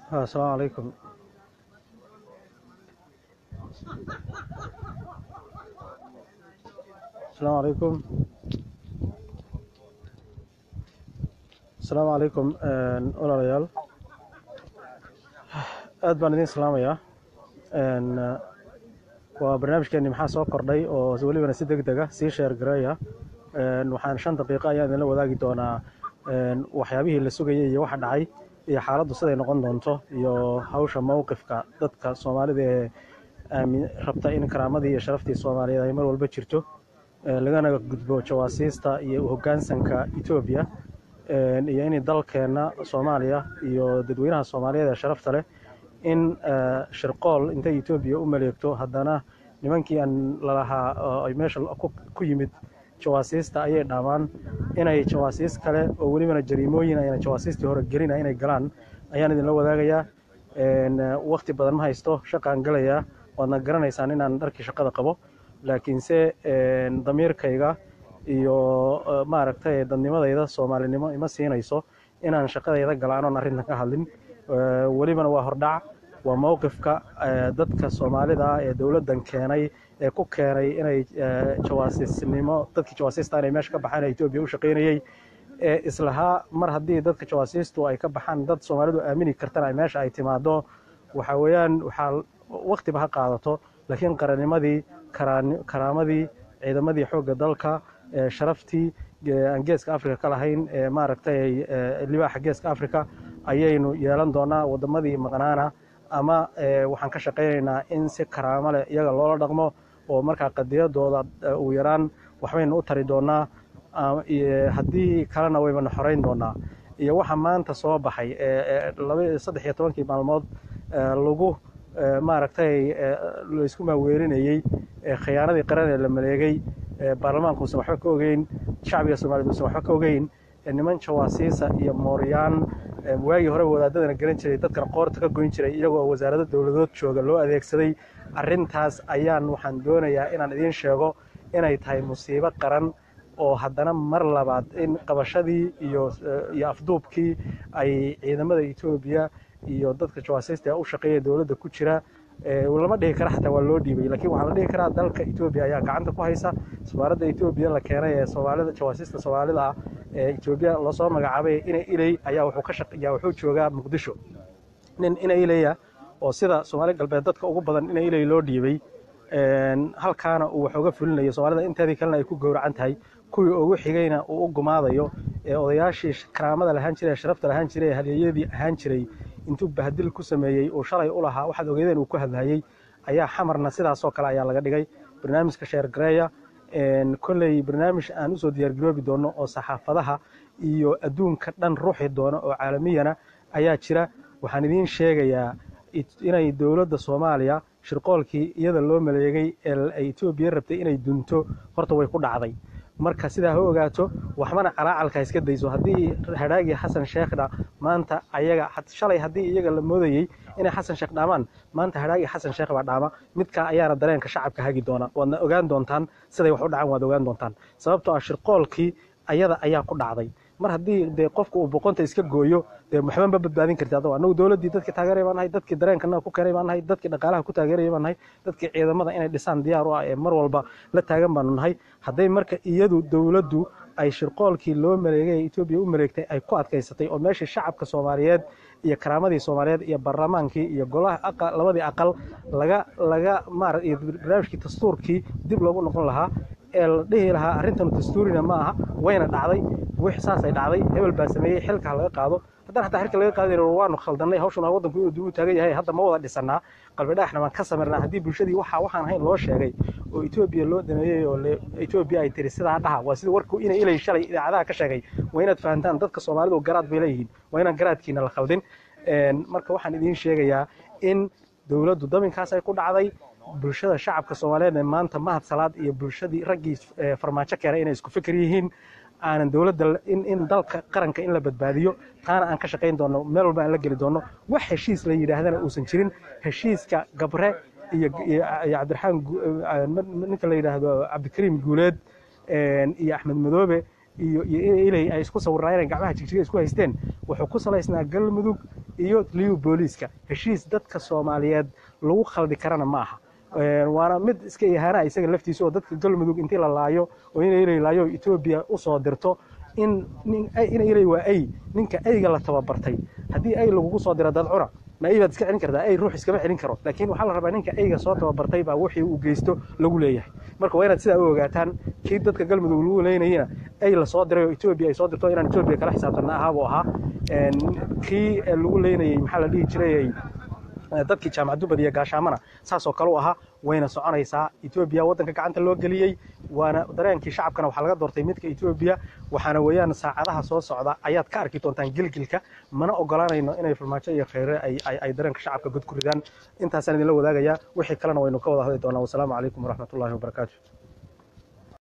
asalaamu calaykum asalaamu calaykum asalaamu calaykum walaalayaal aad baan idin salaamayaa waa barnaamijkeeni maxaa soo kordhay oo welibana si deg dega sii sheer gareeya waxaan shan daqiiqo ayaan idinla wadaagi doonaa waxyaabihii la sugayay iyo waxa dhacay iyo xaaladdu siday noqon doonto iyo hawsha mowqifka dadka soomaalida ee rabta in karaamadii iyo sharaftii soomaaliyeed ay mar walba jirto lagana gudbo jawaasiista iyo hoggaansanka etoobiya iyo in dalkeenna soomaaliya iyo dadweynaha soomaaliyeed ee sharafta leh in shirqool intay etoobiya u maleegto haddana nimankii aan lalahaa ay meesha ku yimid jawaasiista ayay dhaamaan inay jawaasiis kale oo welibana jariimooyin ayna jawaasiistii hore gelina inay galaan ayaan idinla wadaagayaa wakti badan ma haysto shaqaan galayaa waadna garanaysaan inaan dharkii shaqada qabo laakiinse damiirkayga iyo maaragtay dadnimadayda soomaalinimo ima siinayso inaan shaqadayda gala anoon arrintan ka hadlin welibana waa hordhac waa mowqifka dadka soomaalida ah ee dowladdan keenay ee ku keenay inay jawaasiisnimo dadkii jawaasiista inay meesha ka baxaan ee etoobiya u shaqaynayey ee islahaa mar haddii dadka jawaasiistu ay ka baxaan dad soomaalidu aamini kartana meesha ay timaado waxa weeyaan waxaa waktiba ha qaadato laakiin qarannimadii karaamadii ciidamadii xoogga dalka sharaftii aan geeska afrika ka lahayn ee maaragtay libaaxa geeska afrika ayaynu yeelan doonaa waddamadii maqnaana ama waxaan ka shaqaynaynaa in si karaamo leh iyaga loola dhaqmo oo markaa qadiyadooda ugu yaraan waxbaynu u tari doonaa haddii kalena waybana xorayn doonaa iyo waxa maanta soo baxay saddex iyo tobankii maalmood lagu maaragtay laysku maaweerinayey khiyaanadii qaran ee la maleegay baarlamaanku usan waxba ka ogeyn shacbiga soomaaliyed usan waxba ka ogeyn niman jawaasiisa iyo mooryaan waagii horeba wadaadadana garan jiray dadkana qoorta ka goyn jiray iyagoo wasaarado dowladood jooga loo adeegsaday arrintaas ayaan waxaan doonayaa inaan idiin sheego inay tahay musiibo qaran oo haddana mar labaad in qabashadii iyo iyo afduubkii ay ciidamada etoobiya iyo dadka jawaasiista u shaqeeya dowladda ku jira lama dhihi kara xataa waa loo dhiibay lakiin waxaa la dhihi karaa dalka etoobiya ayaa gacanta ku haysa safaaradda etoobiya la keenay ee soomaalida jawaasiista soomaalida ah ee etoobiya loosoo magacaabay ina iley ayaa wuxuu ka shaqeeyaa wuxuu joogaa muqdisho nin ina ileya oo sida soomaali galbeed dadka ugu badan ina iley loo dhiibay halkaana uu wax uga fulinayo soomaalida inteedii kalena ay ku gowracan tahay kuwii ugu xigayna uu u gumaadayo ee odayaashii karaamada lahaan jiray ee sharafta lahaan jiray ee halyeeyadii ahaan jiray intuu bahdil ku sameeyey uu shalay u lahaa waxaad ogeydeen uu ku hadlayey ayaa xamarna sidaasoo kale ayaa laga dhigay barnaamijka sheergareeya kolley barnaamij aan usoo diyaargaroobi doono oo saxaafadaha iyo adduunka dhan ruuxi doono oo caalamiyana ayaa jira waxaan idiin sheegayaa inay dowladda soomaaliya shirqoolkii iyada loo maleegay ee ay etoobiya rabtay inay dunto horta way ku dhacday marka sidaa ha ogaato waxbana calaacalka iska dayso haddii hadhaagii xasan sheekhna maanta ayaga shalay haddii iyaga la moodayey inay xasan sheekh dhaamaan maanta hadhaagii xasan sheekh baa dhaama midkaa ayaana dareenka shacabka hagi doona waadna ogaan doontaan siday wax u dhacaan waad ogaan doontaan sababtoo ah shirqoolkii ayada ayaa ku dhacday mar haddii dee qofka uu boqonta iska gooyo dee waxba ma badbaadin karti adoo annagu dowladdii dadkii taageeraya baan nahay dadkii dareenkanaga ku keenay baan nahay dadkii dhaqaalaha ku taageeraya baan nahay dadkii ciidamada inay dhisaan diyaar u ah ee mar walba la taagan baanu nahay hadday marka iyadu dowladdu ay shirqoolkii loo maleegay ee etoobiya u maleegtay ay ku adkaysatay oo meeshii shacabka soomaaliyeed iyo karaamadii soomaaliyeed iyo baarlamaankii iyo golaha labadii aqal laga laga maara iyo barnaamijkii dastuurkii dib loogu noqon lahaa ee la dhihi lahaa arrintanu dastuurina ma aha wayna dhacday wix saasay dhacday hebel baa sameeyey xilka ha laga qaado haddana xataa xilka laga qaadi waanu khaldannay hawshuna waddanku inuu dib u taagan yahay hadda ma wada dhisannaa qalbi dhagaxna waan ka samirnaa haddii bulshadii waxa waxaan ahayn loo sheegay oo etoobiya loo dameeyey oo etoobiya ay tiri sidaa dhaha waa sida warku inay ilay shalay idaacadaha ka sheegay waa inaad fahantaan dadka soomaalidu garaad bay leeyihiin waa inaan garaadkiina la khaldin marka waxaan idiin sheegayaa in dowladdu daminkaas ay ku dhacday bulshada shacabka soomaaliyeed ee maanta mahad salaad iyo bulshadii raggii farmaajo keenay inay isku fikir yihiin aanan dowladda in dalka qaranka in la badbaadiyo taana aan ka shaqayn doono meel walba aan la geli doono wax heshiis la yidhaahdana uusan jirin heshiiska gabre iyo cabdiraxmaan ninka la yidhaahdo cabdikariim guuleed iyo axmed madoobe iyo iyo ilay ay isku sawirnaayeen gacmaha jigjiga isku haysteen wuxuu ku salaysnaa galmudug iyo liyu booliiska heshiis dadka soomaaliyeed lagu khaldi karana ma aha waana mid iska ihaana isaga laftiisa oo dadka galmudug intii la laayo oo ina ilay laayo etoobiya usoo dirto in ina ilay waa ay ninka ayga la tababartay haddii ay lagugu soo diro dad cuna ma ay baad iska celin kartaa ay ruux iskama celin karo laakiin waxaa la rabaa ninka ayga soo tababartay baa wixii uu geysto lagu leeyahay marka waa inaad sidaa u ogaataan kii dadka galmudug lagu leynayena ay la soo diray oo etoobiya ay soo dirto inaan etoobiya kala xisaabtanna ahaabuu ahaa kii lagu leynayey maxaa la dhihi jiray dadkii jaamacad dubad iyo gaashaamana saasoo kale u ahaa wayna soconaysaa etoobiya waddanka gacanta loo geliyey waana dareenkii shacabkana waxaa laga doortay midka etoobiya waxaana weeyaan saacadaha soo socda ayaad ka arki doontaan gilgilka mana ogolaanayno inay farmaajo iyo kheyre ay dareenka shacabka god ku ridaan intaasaan idinla wadaagayaa wixii kalena waynu ka wada hadli doonaa wasalaamu calaykum waraxmatullaahi wabarakaatu